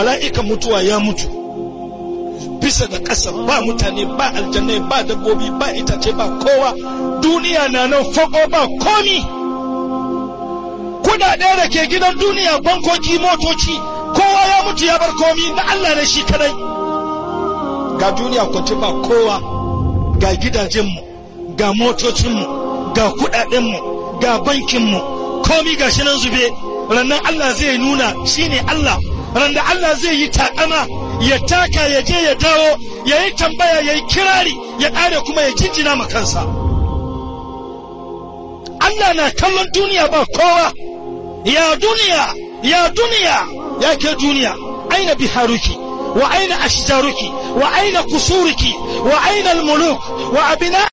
mala'ikan mutuwa ya mutu bisa da ƙasa ba mutane ba aljannai ba dabbobi ba itace ba kowa duniya na nan fako ba komi kudade da ke gidan duniya bankoki motoci kowa ya mutu ya bar komi na Allah ne shi kadai ga duniya kwanci ba kowa ga gidajenmu ga motocinmu ga kudadenmu ga bankinmu komi ga shi nan zube rannan Allah zai nuna shine Allah randa Allah zai yi takama ya taka ya je ya dawo ya yi tambaya ya yi kirari ya ƙare kuma ya jinjina ma kansa Allah na kallon duniya ba kowa ya duniya ya duniya ya ke duniya aina biharuki wa aina ashjaruki wa aina kusuruki wa aina almuluk wa abina